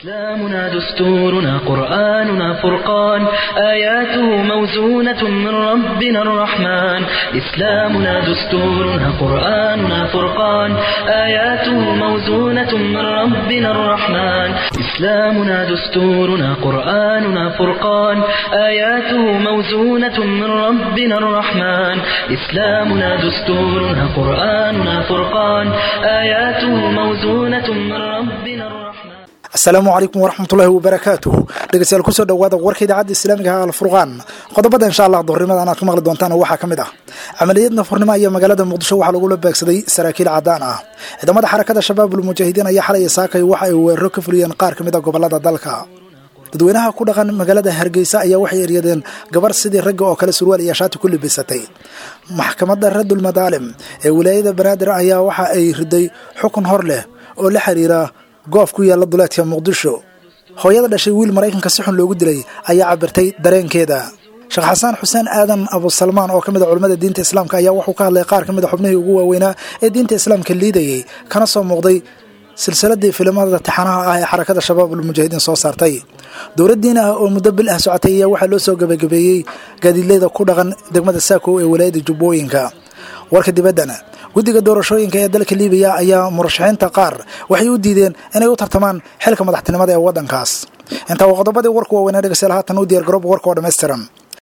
إسلامنا دستورنا قرآننا فرقان آياته موزونة من ربنا الرحمن إسلامنا دستورنا قرآننا فرقان آياته موزونة من ربنا الرحمن إسلامنا دستورنا قرآننا فرقان آياته موزونة من ربنا الرحمن إسلامنا دستورنا قرآننا فرقان آياته موزونة من ربنا الرحمن asalaamu calaykum waraxmatullaahi wabarakaatuhu dhegeystayaal kusoo dhowaada warka idaacadda islaamiga ah alfurqaan qodobada insha allah duhurnimadan aad ku maqli doontaan waxaa ka mid ah camaliyad nafurnimo ayaa magaalada muqdisho waxaa lagula beegsaday saraakiil cadaan ah ciidamada xarakada shabaabul mujaahidiin ayaa xalay saakay waxa ay weeraro ka fuliyeen qaar ka mid a gobolada dalka dadweynaha ku dhaqan magaalada hargeysa ayaa waxay eryadeen gabar sidii ragga oo kale surwaal iyo shaati ku libisatay maxkamadda radul madaalim ee wilaayada banaadir ayaa waxa ay riday xukun hor leh oo la xiriira goof ku yaalla duleedka muqdisho hooyada dhashay wiil maraykanka si xun loogu dilay ayaa cabirtay dareenkeeda sheekh xasaan xuseen aadan abusalmaan oo ka mid a culimmada diinta islaamka ayaa wuxuu ka hadlay qaar ka mid a xubnihii ugu waaweynaa ee diinta islaamka liidayey kana soo muuqday silsiladii filimada taxanaha ah ee xarakada shabaabul mujaahidiin soo saartay dowladdiin ah oo muddo bil ah socotay ayaa waxaa loo soo gabagabeeyey gaadiidleyda ku dhaqan degmada saakow ee walaayada jubbooyinka warka dibaddana guddiga doorashooyinka ee dalka libiya ayaa murashaxiinta qaar waxay u diideen inay u tartamaan xilka madaxtinimada ee waddankaas intaa waa qodobadii warku waaweynaa dhegeystayaal haatan u diyaar garooba warka oo dhammaystiran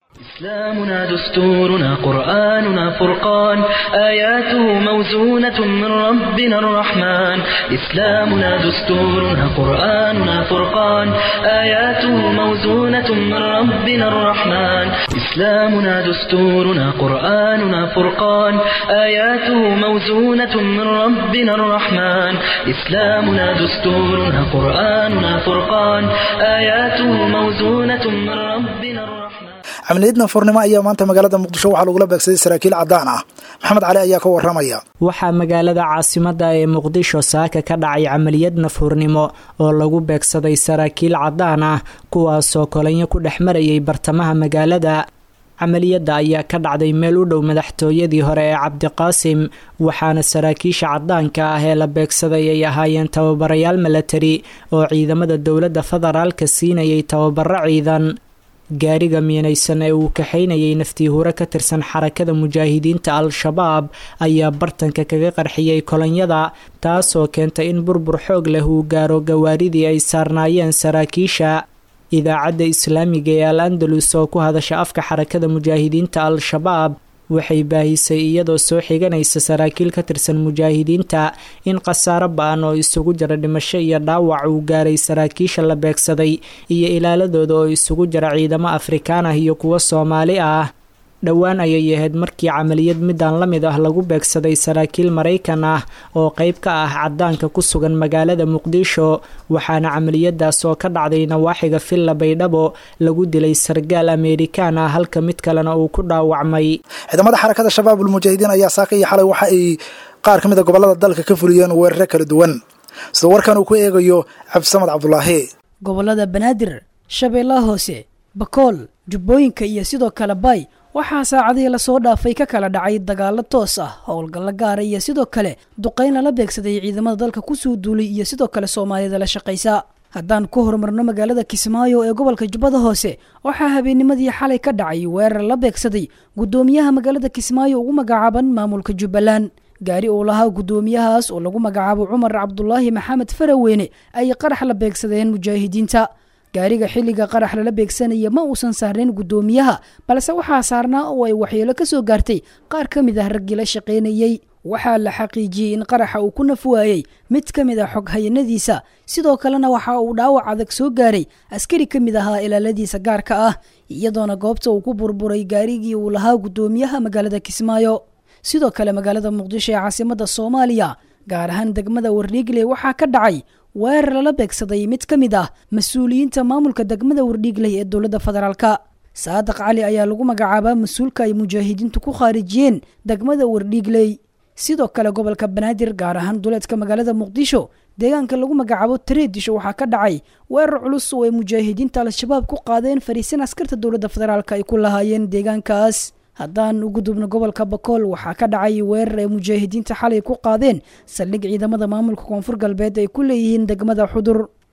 إسلامنا دستورنا قرآننا فرقان آياته موزونة من ربنا الرحمن إسلامنا دستورنا قرآننا فرقان آياته موزونة من ربنا الرحمن إسلامنا دستورنا قرآننا فرقان آياته موزونة من ربنا الرحمن إسلامنا دستورنا قرآننا فرقان آياته موزونة من ربنا الرحمن camaliyad nafurnimo ayaa maanta magaalada muqdisho waxaa lagula beegsaday saraakiil cadaan ah maxamed cali ayaa ka waramaya waxaa magaalada caasimada ee muqdisho saaka ka dhacay camaliyad nafhurnimo oo lagu beegsaday saraakiil cadaan ah kuwaasoo kolanyo ku dhex marayay bartamaha magaalada camaliyadda ayaa ka dhacday meel u dhow madaxtooyadii hore ee cabdiqaasim waxaana saraakiisha cadaanka ah ee la beegsaday ay ahaayeen tababarayaal milatari oo ciidamada dowladda federaalka siinayay tababaro ciidan gaariga miinaysan ee uu kaxaynayay naftii hure ka tirsan xarakada mujaahidiinta al-shabaab ayaa bartanka kaga qarxiyey kolonyada taasoo keentay in burbur xoog leh uu gaaro gawaaridii ay saarnaayeen saraakiisha idaacadda islaamiga ee al andalus oo ku hadasha afka xarakada mujaahidiinta al-shabaab waxay baahisay iyadoo soo xiganaysa saraakiil ka tirsan mujaahidiinta in khasaaro ba-an oo isugu jira dhimasho iyo dhaawac uu gaaray saraakiisha la beegsaday iyo ilaaladooda oo isugu jira ciidamo afrikaan ah iyo kuwo soomaali ah dhowaan ayay ahayd markii camaliyad midaan la mid ah lagu beegsaday saraakiil maraykan ah oo qeyb ka ah cadaanka ku sugan magaalada muqdisho waxaana camaliyadaas oo ka dhacday nawaaxiga villa baydhabo lagu dilay sargaal ameerikaan ah halka mid kalena uu ku dhaawacmay ciidamada xarakada shabaabul mujaahidiin ayaa saaka iyo xalay waxa ay qaar ka mid a gobolada dalka ka fuliyeen weeraro kala duwan sida warkan uu ku eegayo cabdisamad cabdulaahi gobolada banaadir shabeellaha hoose bakool jubbooyinka iyo sidoo kale bay waxaa saacadihii lasoo dhaafay ka kala dhacay dagaalo toos ah howlgallo gaara iyo sidoo kale duqayn lala beegsaday ciidamada dalka kusoo duulay iyo sidoo kale soomaalida la shaqaysa haddaan ku horumarno magaalada kismaayo ee gobolka jubbada hoose waxaa habeennimadii xalay ka dhacay weerar la beegsaday guddoomiyaha magaalada kismaayo ugu magacaaban maamulka jubbaland gaari uu lahaa guddoomiyahaas oo lagu magacaabo cumar cabdulaahi maxamed faraweyne ay qarax la beegsadeen mujaahidiinta gaariga xilliga qarax lala beegsanaya ma uusan saarnayn guddoomiyaha balse waxaa saarnaa oo ay waxyeelo ka soo gaartay qaar ka mid ah raggii la shaqaynayey waxaa la xaqiijiyey in qaraxa uu ku naf waayey mid ka mid ah xoghayanadiisa sidoo kalena waxa uu dhaawac adag soo gaaray askari ka mid ahaa ilaaladiisa gaarka ah iyadoona goobta uu ku burburay gaarigii uu lahaa guddoomiyaha magaalada kismaayo sidoo kale magaalada muqdisho ee caasimada soomaaliya gaar ahaan degmada wardhiigle waxaa ka dhacay weerar lala beegsaday mid ka mid ah mas-uuliyiinta maamulka degmada wardhiigley ee dowladda federaalka saadiq cali ayaa lagu magacaabaa mas-uulka ay mujaahidiintu ku khaarijiyeen degmada wardhiigley sidoo kale gobolka banaadir gaar ahaan duleedka magaalada muqdisho deegaanka lagu magacaabo tareedisho waxaa ka dhacay weerar culus oo ay mujaahidiinta al-shabaab ku qaadeen fariisin askarta dowladda federaalk ay ku lahaayeen deegaankaas haddaan ugu dubno gobolka bakool waxaa ka dhacay weerar ay mujaahidiinta xalay ku qaadeen saldhig ciidamada maamulka koonfur galbeed ay ku leeyihiin degmada xudur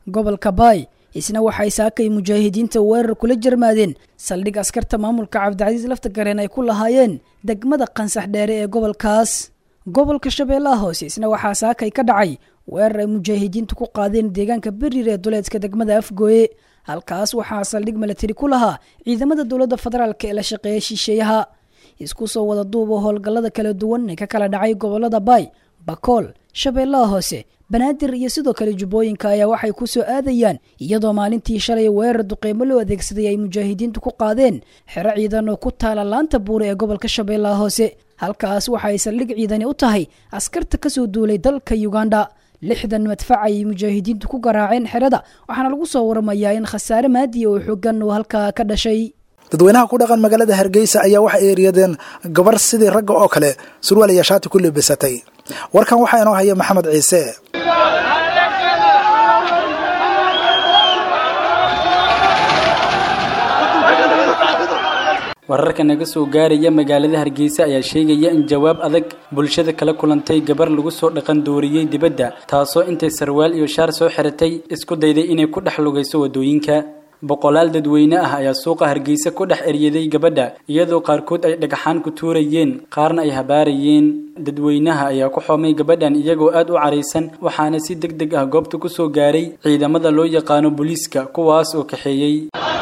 gobolka baay isna waxay saakay mujaahidiinta weerar kula jarmaadeen saldhig askarta maamulka cabdicasiis laftagareen ay ku lahaayeen degmada qansax dheere ee gobolkaas gobolka shabeellaha hoose isna waxaa saakay ka dhacay weerar ay mujaahidiintu ku qaadeen deegaanka beriir ee duleedka degmada afgooye halkaas waxaa saldhig milatari ku lahaa ciidamada dowladda federaalk ee la shaqeeya shisheeyaha isku soo wada duuba howlgallada kala duwan ee ka kala dhacay gobolada baay bakool shabeellaha hoose banaadir iyo sidoo kale jubbooyinka ayaa waxay ku soo aadayaan iyadoo maalintii shalay weerar duqeymo loo adeegsaday ay mujaahidiintu ku qaadeen xero ciidan oo ku taala laanta buure ee gobolka shabeellaha hoose halkaas waxa ay saldhig ciidani u tahay askarta kasoo duulay dalka uganda lixdan madfac ayay mujaahidiintu ku garaaceen xerada waxaana lagu soo waramayaa in khasaare maadiya oo xoogan uu halkaa ka dhashay dadweynaha ku dhaqan magaalada hargeysa ayaa waxay eeriyadeen gabar sidii ragga oo kale surwaal iyo shaati ku lebisatay warkan waxaa inoo haya maxamed ciise wararka naga soo gaaraya magaalada hargeysa ayaa sheegaya in jawaab adag bulshada kala kulantay gabar lagu soo dhaqan dooriyey dibadda taasoo intay sarwaal iyo shaar soo xiratay isku dayday inay ku dhex lugayso wadooyinka boqolaal dadweyne ah ayaa suuqa hargeysa ku dhex eryaday gabadha iyadoo qaarkood ay dhagaxaan ku tuurayeen qaarna ay habaarayeen dadweynaha ayaa ku xoomay gabadhan iyagoo aad u caraysan waxaana si deg deg ah goobta ku soo gaaray ciidamada loo yaqaano booliiska kuwaas oo kaxeeyey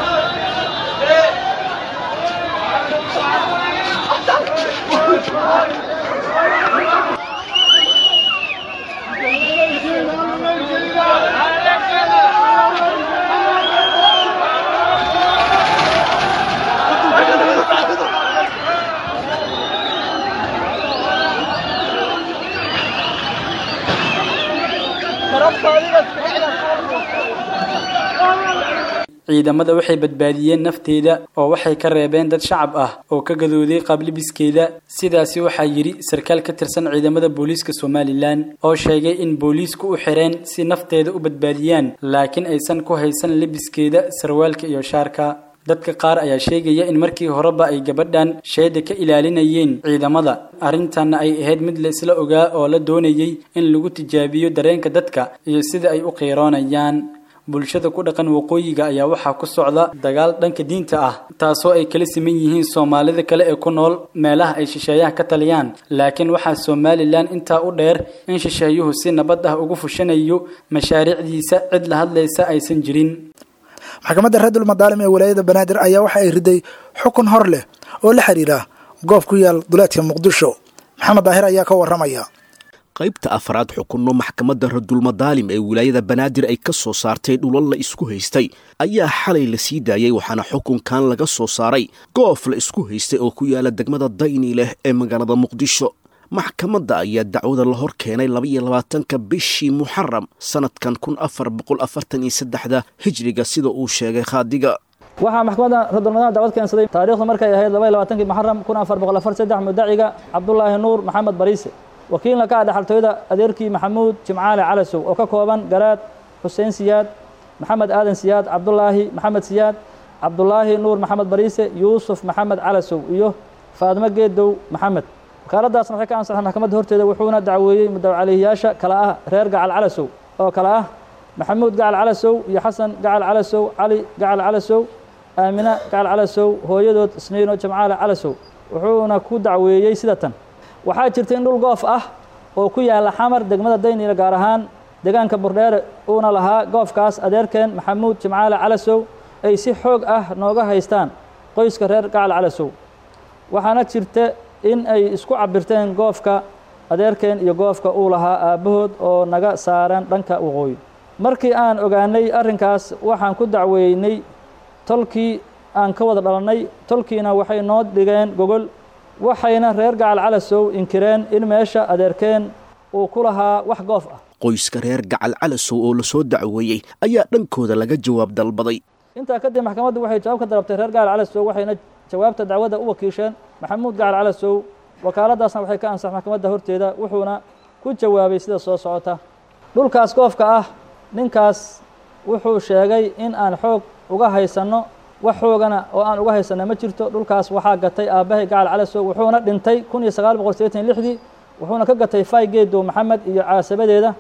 ciidamada waxay badbaadiyeen nafteeda oo waxay ka reebeen dad shacab ah oo ka gadooday qablibiskeeda sidaasi waxaa yidhi sarkaal ka tirsan ciidamada booliiska somalilan oo sheegay in booliisku u xireen si nafteeda u badbaadiyaan laakiin aysan ku haysan lebiskeeda sarwaalka iyo shaarka dadka qaar ayaa sheegaya in markii horeba ay gabadhan sheeda ka ilaalinayeen ciidamada arrintanna ay ahayd mid la isla ogaa oo la doonayay in lagu tijaabiyo dareenka dadka iyo sida ay u qiiroonayaan bulshada ku dhaqan waqooyiga ayaa waxaa ku socda dagaal dhanka diinta ah taasoo ay kala siman yihiin soomaalida kale ee ku nool meelaha ay shisheeyaha ka taliyaan laakiin waxaa somalilan intaa u dheer in shisheeyuhu si nabad ah ugu fushanayo mashaariicdiisa cid la hadlaysa aysan jirin maxkamadda raadul madaalim ee walaayada banaadir ayaa waxa ay riday xukun hor leh oo la xiriira goob ku yaal duleedka muqdisho maxamed daahir ayaa ka waramaya qaybta afraad xukunno maxkamadda radulmadaalim ee wilaayada banaadir ay ka soo saartay dhulal la isku haystay ayaa xalay la sii daayey waxaana xukunkan laga soo saaray goof la isku haystay oo ku yaala degmada dayni leh ee magaalada muqdisho maxkamadda ayaa dacwada la hor keenay labaiyo labaatanka bishii muxaram sanadkan kun afar boqol afartan iyo saddexda hijriga sida uu sheegay khaadiga waxaa maxkamadda radulmadaalim dacwad keensaday taariikhdu markay ahayd labaiyo labaatankii muxaram kun afar boqol afar saddex mudaciga cabdulaahi nuur maxamed bariise wakiilna ka ah dhexaltooyada adeerkii maxamuud jimcaale calasow oo ka kooban garaad xuseen siyaad maxamed aadan siyaad cabdulaahi maxamed siyaad cabdulaahi nuur maxamed bariise yuusuf maxamed calasow iyo faadmo geedow maxamed wakaaladaasna waxay ka ansaxeen maxkamadda horteeda wuxuuna dacweeyey mudawcalihiyaasha kala ah reer gacal calasow oo kale ah maxamuud gacal calasow iyo xasan gacal calasow cali gacal calasow aamina gacal calasow hooyadood isniino jimcaale calasow wuxuuna ku dacweeyey sida tan waxaa jirta in dhul goof ah oo ku yaala xamar degmada dayniila gaar ahaan deegaanka burdheere uuna lahaa goofkaas adeerkeen maxamuud jimcaale calasow ay si xoog ah nooga haystaan qoyska reer gacal calasow waxaana jirta in ay isku cabirteen goofka adeerkeen iyo goofka uu lahaa aabbahood oo naga saaran dhanka waqooyi markii aan ogaanay arrinkaas waxaan ku dacweynay tolkii aan ka wada dhalannay tolkiina waxay noo dhigeen gogol waxayna reer gacal calasow inkireen in meesha adeerkeen uu ku lahaa wax goof ah qoyska reer gacal calasow oo lasoo dacweeyey ayaa dhankooda laga jawaab dalbaday intaa kadib maxkamaddu waxay jawaab ka dalabtay reer gacal calasow waxayna jawaabta dacwadda u wakiisheen maxamuud gacal calasow wakaaladaasna waxay ka ansax maxkamadda horteeda wuxuuna ku jawaabay sida soo socota dhulkaas goofka ah ninkaas wuxuu sheegay in aan xoog uga haysanno wax xoogana oo aan uga haysana ma jirto dhulkaas waxaa gatay aabbahay gacal calasow wuxuuna dhintay kun iyo sagaal boqol sideetan lixdii wuxuuna ka gatay fay geedow maxamed iyo caasabadeeda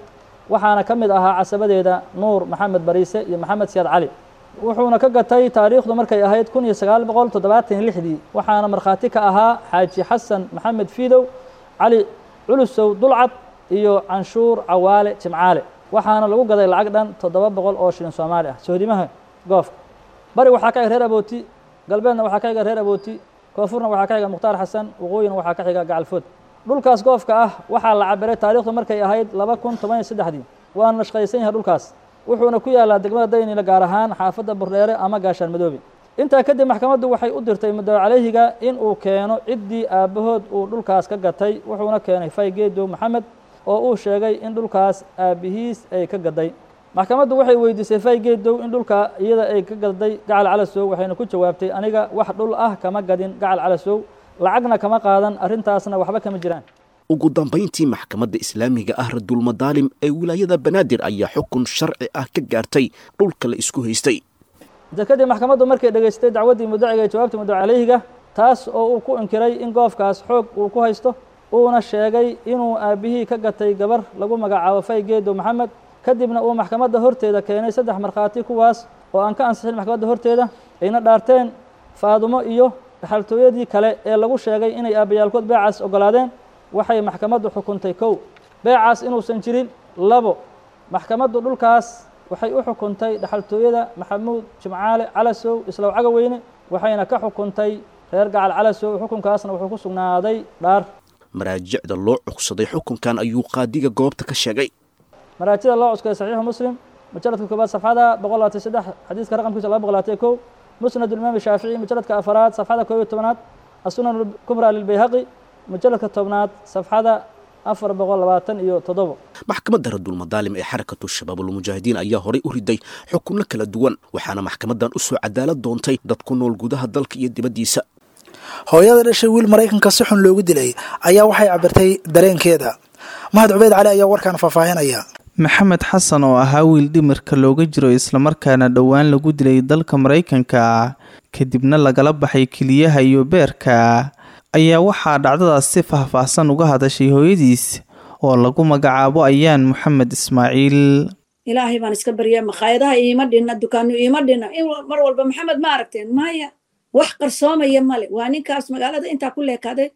waxaana ka mid ahaa casabadeeda nuur maxamed bariise iyo maxamed siyaad cali wuxuuna ka gatay taariikhdu markay ahayd kun iyo sagaal boqol toddobaatan iyo lixdii waxaana markhaati ka ahaa xaaji xasan maxamed fiidow cali culusow dulcad iyo canshuur cawaale jimcaale waxaana lagu gaday lacag dhan toddoba boqol oo shilin soomaali ah sohdimaha goofka bari waxaa ka xiga reer abooti galbeedna waxaa ka xiga reer abooti koonfurna waxaa ka xiga mukhtaar xasan waqooyina waxaa ka xiga gacalfood dhulkaas goofka ah waxaa la cabiray taariikhdu markay ahayd laba kun toban iyo saddexdii waana nashqaysan yahay dhulkaas wuxuuna ku yaalaa degmada daynila gaar ahaan xaafadda burdheere ama gaashaan madoobe intaa kadib maxkamaddu waxay u dirtay muddo calayhiga in uu keeno ciddii aabbahood uu dhulkaas ka gatay wuxuuna keenay faygeedow maxamed oo uu sheegay in dhulkaas aabbihiis ay ka gaday maxkamaddu waxay weydiisay faygeedow in dhulka iyada ay ka gaday gacal calasow waxayna ku jawaabtay aniga wax dhul ah kama gadin gacal calasow lacagna kama qaadan arrintaasna waxba kama jiraan ugu dambayntii maxkamadda islaamiga ah radulmadaalim ee wilaayada banaadir ayaa xukun sharci ah ka gaartay dhulka la isku haystay dekadii maxkamaddu markay dhegaystay dacwaddii mudaciga ee jawaabta muddo calayhiga taas oo uu ku inkiray in goofkaas xoog uu ku haysto uuna sheegay inuu aabbihii ka gatay gabar lagu magacaabo faygeedo maxamed kadibna uu maxkamadda horteeda keenay saddex markhaati kuwaas oo aan ka ansixin maxkamadda horteeda ayna dhaarteen faadumo iyo dhaxaltooyadii kale ee lagu sheegay inay aabbayaalkood beecaas oggolaadeen waxay maxkamaddu xukuntay kow beecaas inuusan jirin labo maxkamaddu dhulkaas waxay u xukuntay dhaxaltooyada maxamuud jimcaale calasow islow cagaweyne waxayna ka xukuntay reer gacal calasow xukunkaasna wuxuu ku sugnaaday dhaar maraajicda loo cugsaday xukunkan ayuu qaadiga goobta ka sheegay maraajida loo cuskaday saxiixu muslim mujaladka koobaad safxada boqol labaatan saddex xadiiska raqamkiisa laba boqol labaatan kow musnad imaam shaafici mujaladka afaraad safxada koob iyo tobnaad asunan kubra lilbayhaqi mujaladka tobnaad safxada afar boqol labaatan iyo toddobo maxkamadda radulmadaalim ee xarakatu shabaabulmujaahidiin ayaa horay u riday xukunno kala duwan waxaana maxkamadan u soo cadaalad doontay dad ku nool gudaha dalka iyo dibaddiisa hooyada dhashay wiil maraykanka si xun loogu dilay ayaa waxay cabirtay dareenkeeda mahad cubeyd cali ayaa warkaan faahfaahinaya maxamed xasan oo ahaa wiil dhimirka looga jiro islamarkaana dhowaan lagu dilay dalka maraykanka kadibna lagala baxay keliyaha iyo beerka ayaa waxaa dhacdadaas si faahfaahsan uga hadashay hooyadiis oo lagu magacaabo ayaan maxamed ismaaciil ilaahay baan iska baryaa makhaayadaha iima dhinna dukaano iima dhinna in mar walba maxamed ma aragteen maya wax qarsoomaya male waa ninkaas magaalada intaa ku leekaaday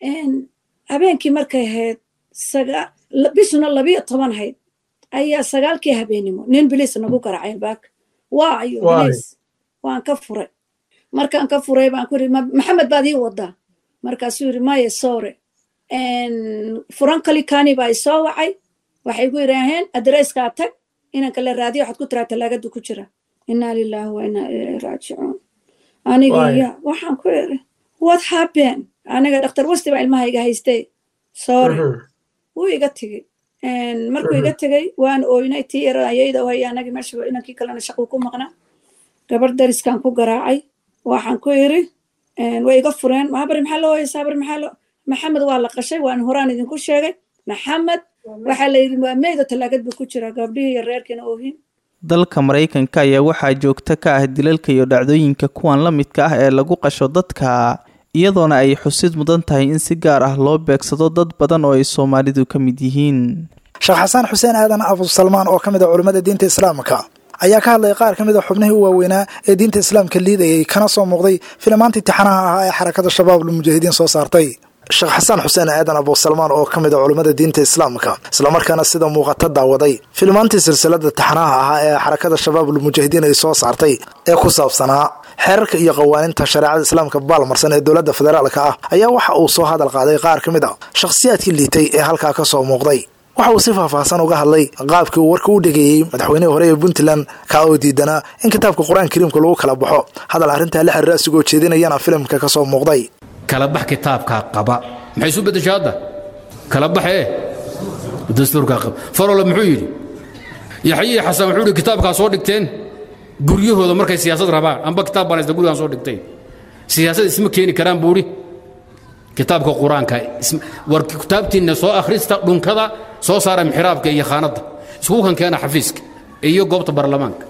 habeenkii markay ahayd bishuna labiyo toban hayd ayaa sagaalkii habeenimo nin biliis nagu garaacay baaka waa ayo biliis waan ka furay markaan ka furay baan ku yiri maxamed baad ii wadaa markaasuu yiri maya sore furan kalikani baa isoo wacay waxay ku yidhaaheen adreeskaa tag inanka la raadiyo waxaad ku tiraa talaagadu ku jira inaa lilaahi wa inaa ilayhi raajicuun aniga ya waxaan ku iri what happen aniga dhakhtar wasti baa ilmahayga haystay sore wuu iga tegey markuu iga tegey waan ooynay tii yara ayayda hay anagii meesha inankii kalena shaquu ku maqnaa gabar dariskan ku garaacay waxaan ku iri way iga fureen mahabari maxaa loo hoyaysaa habari maxaa loo maxamed waa la qashay waan horaan idinku sheegay maxamed waxaa la yidhi waa meyda talaagad buu ku jiraa gabdhihii iyo reerkiina oohin dalka maraykanka ayaa waxaa joogto ka ah dilalka iyo dhacdooyinka kuwan la midka ah ee lagu qasho dadka iyadoona ay xusid mudan tahay in si gaar ah loo beegsado dad badan oo ay soomaalidu ka mid yihiin sheekh xasaan xuseen aadan abusalmaan oo ka mid a culimmada diinta islaamka ayaa ka hadlay qaar ka mid a xubnihii u waaweynaa ee diinta islaamka liidayay kana soo muuqday filimaantii tixanaha ahaa ee xarakada shabaabul mujaahidiin soo saartay sheekh xasaan xuseen aadan abusalmaan oo ka mid a culimmada diinta islaamka islamarkaana sida muuqata daawaday filimaantii silsilada taxanaha ahaa ee xarakada shabaabul mujaahidiin ay soo saartay ee ku saabsanaa xeerarka iyo qawaaninta shareecada islaamka baalmarsan ee dowladda federaalka ah ayaa waxa uu soo hadal qaaday qaar ka mid a shakhsiyaadkii liitay ee halkaa ka soo muuqday waxa uu si faahfaahsan uga hadlay qaabkii uu warka u dhegeeyey madaxweynihii hore ee puntland kaa oo diidanaa in kitaabka qur-aan kariimka lagu kala baxo hadal arrintaa la xiriira asigoo jeedinayana filimka ka soo muuqday kalabax kitaabkaa qaba maxay isu beddeshay hadda kalabaxee dastuurkaa qaba faroole muxuu yidhi yaxyihi xasan wuxuu yidhi kitaabkaa soo dhigteen guryahooda markay siyaasad rabaan amba kitaab baan haysta gurigaan soo dhigtay siyaasad isma keeni karaan buu idhi kitaabka qur-aanka war kitaabtiinna soo akhrista dhunkada soo saara mixraabka iyo khaanadda iskugu kan keena xafiiska iyo goobta baarlamaanka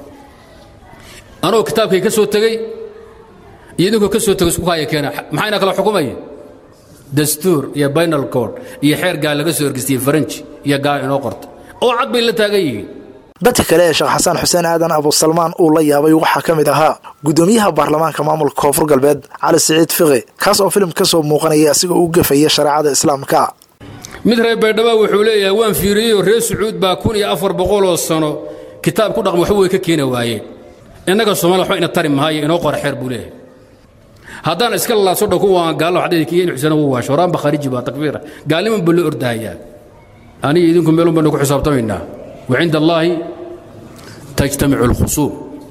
anoo kitaabkay ka soo tegey iyo idinkoo ka soo tegay isku haya keena maxayna kala xukumaya dastuur iyo bainal code iyo xeer gaa laga soo ergistiyey faranji iyo gaa inoo qorta oo cad bay la taagan yihiin dadka kale ee sheekh xasan xuseen aadan abusalmaan uu la yaabay waxaa ka mid ahaa gudoomiyaha baarlamaanka maamulka koonfur galbeed cali siciid fiqi kaas oo filim ka soo muuqanaya asigoo u gafaya shareecada islaamka mid reer baydhaba wuxuu leeyahay waan fiiriyeyoo reer sacuud baa kun iyo afar boqoloo sano kitaab ku dhaqma waxba way ka keeni waayeen innaga soomaliya waxba ina tari maayo inoo qora xeer buu leeyahay haddaan iska lalaaso dhan kuwaan gaallo waxdhidi kiyen xuseen ugu waasho horaanba khariji baa takfiira gaalniman baa loo ordahayaa aniga idinku meelun baynu ku xisaabtamaynaa wa cinda allaahi tajtamicu alkhusuum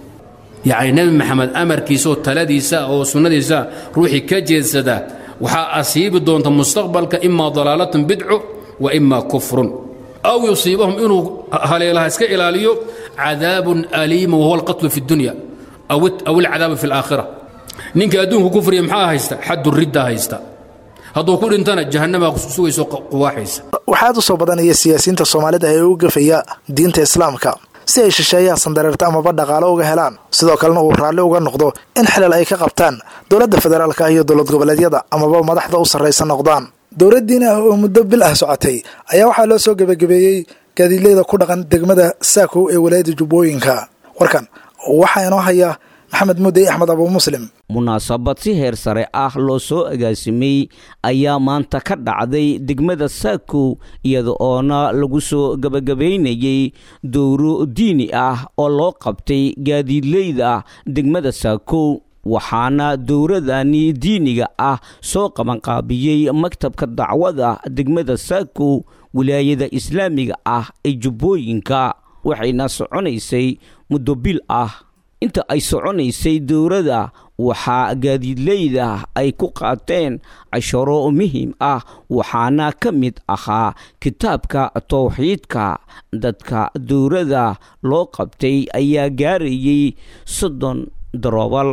yacni nebi maxamed amarkiisa oo taladiisa oo sunnadiisa ruuxii ka jeedsada waxaa asiibi doonta mustaqbalka imaa dalaalatun bidcu wa imaa kufrun aw yusiibahum inuu haleelaha iska ilaaliyo cadaabun aliima wahuwa alqatlu fi اdunya aw alcadaabu fi اlaakhira ninka adduunku kufriya maxaa haysta xaddu ridda haysta hadduu ku dhintana jahannamaa sugayso quwaaxaysa waxaad u soo badanaya siyaasiyiinta soomaalida ee u gafaya diinta islaamka si ay shisheeyaha sandareerta amaba dhaqaalo uga helaan sidoo kalena uu raalli uga noqdo in xilal ay ka qabtaan dowladda federaalka iyo dowlad goboleedyada amaba madaxda u sarraysa noqdaan dowladdiin ah oo muddo bil ah socotay ayaa waxaa loo soo gebagabeeyey gaadiidleyda ku dhaqan degmada saakow ee walaayadda jubbooyinka warkan waxaa inoo haya maxamed mudey axmed abu muslim munaasabad si heer sare ah loo soo agaasimay ayaa maanta ka dhacday degmada saakow iyada oona lagu soo gebagabaynayey dowro diini ah oo loo qabtay gaadiidleyda degmada saakow waxaana dowradani diiniga ah soo qabanqaabiyey maktabka dacwada degmada saakow wilaayada islaamiga ah ee jubbooyinka waxayna soconaysay muddo bil ah inta ay soconaysay dowladda waxaa gaadiidleyda ay ku qaateen casharo muhiim ah waxaana ka mid ahaa kitaabka towxiidka dadka dowladda loo qabtay ayaa gaarayay soddon daroobal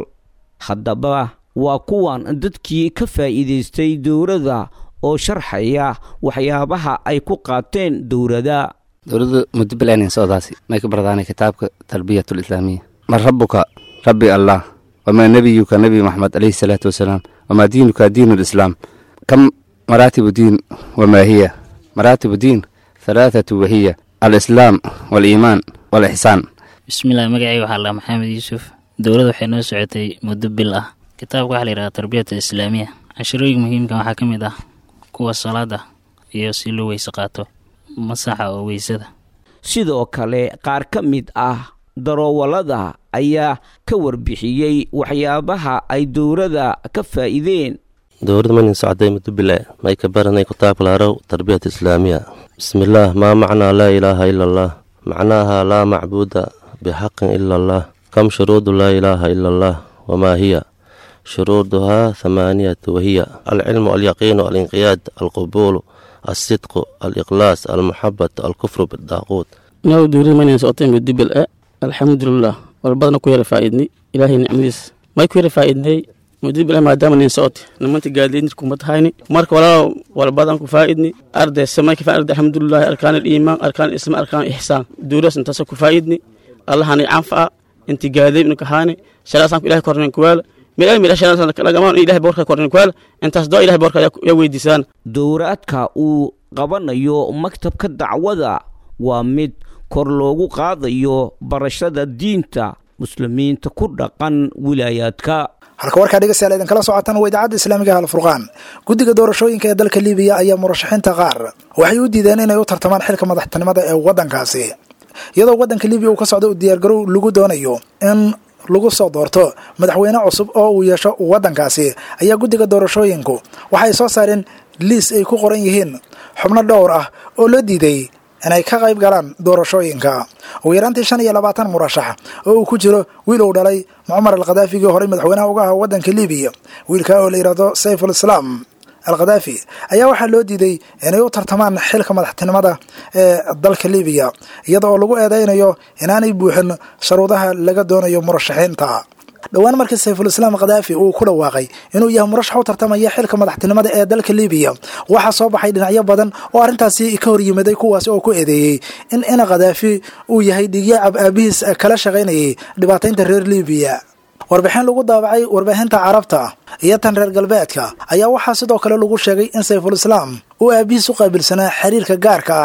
haddaba waa kuwan dadkii ka faa'iidaystay dowladda oo sharxaya waxyaabaha ay ku qaateen dowladda dowladda muddo bilaaneen socdaasi may ka bardaanay kitaabka tarbiyatu lislaamiya man rabuka rabbi allah wamaa nebiyuka nebi maxamed alayhi salaatu wasalaam wamaa diinuka diinu lislaam kam maraatibu diin wamaa hiya maraatibu diin halaathatu wahiya alislaam waaliimaan waalixsaan bismillahi magacayga waxaa lahaa maxamed yuusuf dowladda waxay noo socotay muddo bil ah kitaabka waxaa la yidhaha tarbiyata islaamiya cashirooyinka muhiimka waxaa ka mid ah kuwa salaada iyo si loo weyse qaato masaxa oo weysada sidoo kale qaar ka mid ah daroowalada ayaa ka warbixiyey waxyaabaha ay dowladda ka faa'iideen dowladda manin socday muddo bile may ka baranay kitaabka laarow tarbiyat islaamiya bismillaah maa macnaa laa ilaaha ila allah macnaaha laa macbuuda bixaqin ila allah kam shuruudu laa ilaaha ila allah wamaa hiya shuruuduhaa hamaaniyatu wahiya alcilmu alyaqiinu alinqiyaad alqubuulu alsidqu aliqlaas almuxabatu alkufru bidaaquud naw dowladda manin socotay muddo bil e alxamdulilah walbadana ku yara faa'iidnay ilaahay nicmadiis may ku yara faa'iidnay muddo bil maadaama nin socotay nimanta gaadleynid kumad hayni marka walaalo walbadan ku faa'idni arday samay ka faa'id alxamdulilah arkaan aliimaan arkaan islam arkaan ixsaan dowladas intaasa ku faa'idni allahani canfa'a inti gaadley inu kahaani shalaasan ku ilahay kornen kuwaala meel meel shalaasan lagamaan ilahay boorka kornen kuwaala intaas doo ilahay boorka ya weydiisaan dowraadka uu qabanayo maktabka dacwada waa mid kor loogu qaadayo barashada diinta muslimiinta ku dhaqan wilaayaadka halka warkaa dhegeystayaal idinkala socotaan waa idaacadda islaamiga alfurqaan guddiga doorashooyinka ee dalka libiya ayaa murashaxiinta qaar waxay u diideen inay u tartamaan xilka madaxtinimada ee waddankaasi iyadoo waddanka libiya uu ka socda u diyaargarow lagu doonayo in lagu soo doorto madaxweyne cusub oo uu yeesho waddankaasi ayaa guddiga doorashooyinku waxay soo saareen liis ay ku qoran yihiin xubno dhowr ah oo loo diiday inay ka qayb galaan doorashooyinka ugu yaraantii shan iyo labaatan murashax oo uu ku jiro wiil uu dhalay mucmar alkhadaafigii horey madaxweynaha uga aha waddanka libiya wiilka oo la yidhaahdo sayful islaam alkhadaafi ayaa waxaa loo diiday inay u tartamaan xilka madaxtinimada ee dalka libiya iyada oo lagu eedeynayo inaanay buuxin sharuudaha laga doonayo murashaxiinta dhowaan markii sayfulislaam khadaafi uu ku dhawaaqay inuu yahay murashax u tartamaya xilka madaxtinimada ee dalka libiya waxaa soo baxay dhinacyo badan oo arrintaasi ka hor yimaday kuwaas oo ku eedeeyey in ina khadaafi uu yahay dhigyacab aabihiis kala shaqaynayay dhibaataynta reer libiya warbixin lagu daabacay warbaahinta carabta iyo tan reer galbeedka ayaa waxaa sidoo kale lagu sheegay in sayfulislaam uu aabihiis u qaabilsanaa xiriirka gaarka ah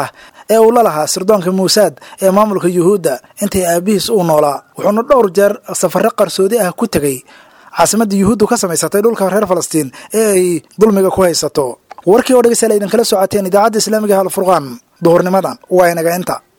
ee uu la lahaa sirdoonka muusaad ee maamulka yuhuudda intii aabihiis uu noolaa wuxuuna dhowr jeer safarro qarsoodi ah ku tegey caasimadda yuhuuddu ka samaysatay dhulka reer falastiin ee ay dulmiga ku haysato warkii oo dhegeystayaal idinkala socoteen idaacadda islaamiga halfurqaan duhurnimadan waa inaga inta